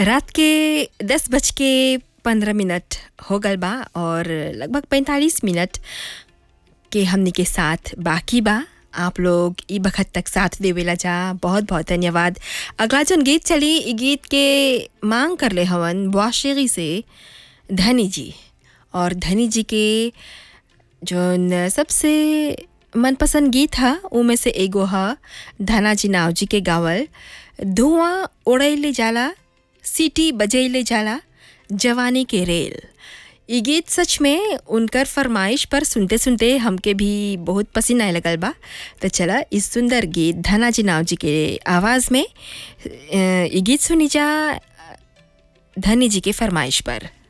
रात के दस बज के पंद्रह मिनट हो गल बा और लगभग पैंतालीस मिनट के हमनी के साथ बाकी बा आप लोग ई बखत तक साथ देवेला जा बहुत बहुत धन्यवाद अगला जौन गीत चली ई गीत के मांग कर ले हवन वाशेगी से धनी जी और धनी जी के जौन सबसे मनपसंद गीत ह उमें से एगो ह धनाजी नावजी के गावल धुआं उड़ैले जाला सीटी बजैले जाला जवानी के रेल ई गीत सच में उनकर फरमाइश पर सुनते सुनते हमके भी बहुत पसीना आए लगल बा तो चला इस सुंदर गीत धनाजी नावजी के आवाज़ में अ, ई गीत सुनी जा धनी जी के फरमाइश पर